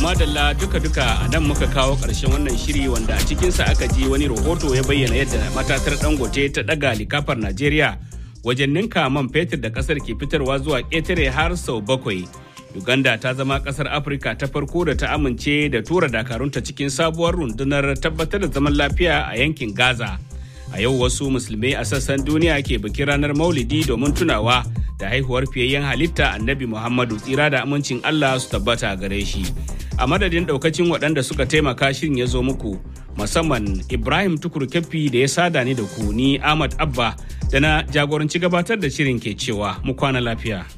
madalla duka-duka a nan muka kawo ƙarshen wannan shiri wanda a cikinsa aka ji wani rahoto ya bayyana yadda matatar dangote ta ɗaga likafar Najeriya wajen ninka man fetur da ƙasar ke fitarwa zuwa ƙetare har sau bakwai. Uganda ta zama ƙasar Afirka ta farko da ta amince da tura dakarunta cikin sabuwar rundunar tabbatar da zaman lafiya a yankin Gaza. A yau wasu musulmai a sassan duniya ke bikin ranar Maulidi domin tunawa da haihuwar fiyayyen halitta annabi Muhammadu tsira da amincin Allah su tabbata gare shi. A madadin daukacin waɗanda suka taimaka shirin ya zo muku musamman Ibrahim Tukur Keffi da ya sada ni da ku ni Ahmad Abba da na jagoranci gabatar da shirin ke cewa mu kwana lafiya.